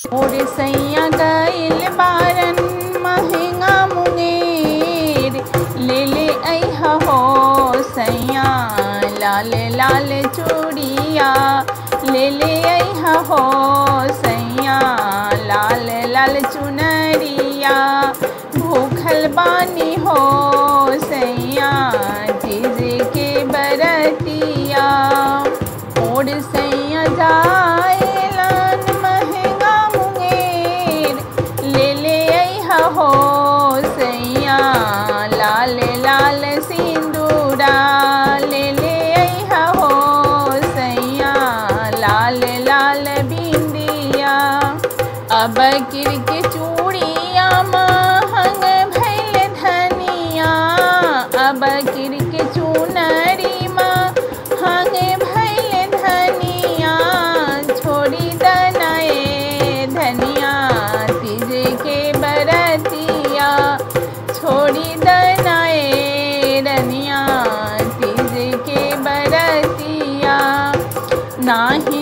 मोर सैया गइल बारन महंगा मुंगेर ले ले अइहा हो सैया लाल लाल चूड़िया ले ले अइहा हो सैया लाल लाल चुनरिया भूखल बानी हो सैया तीज के बरतिया मोर सैया जाएलन महंगा मुंगेर ले ले अइहा हो सैया लाल लाल सिंदूरा ले ले अइहा हो सैया लाल लाल बिंदिया अब किर के चूड़िया महंग भैल धनिया अब किर के चुनरी महंग भैल धनिया छोड़ी दनाए धनिया तीज के बरतिया छोड़ी दनाए रनिया तीज के बरतिया नाही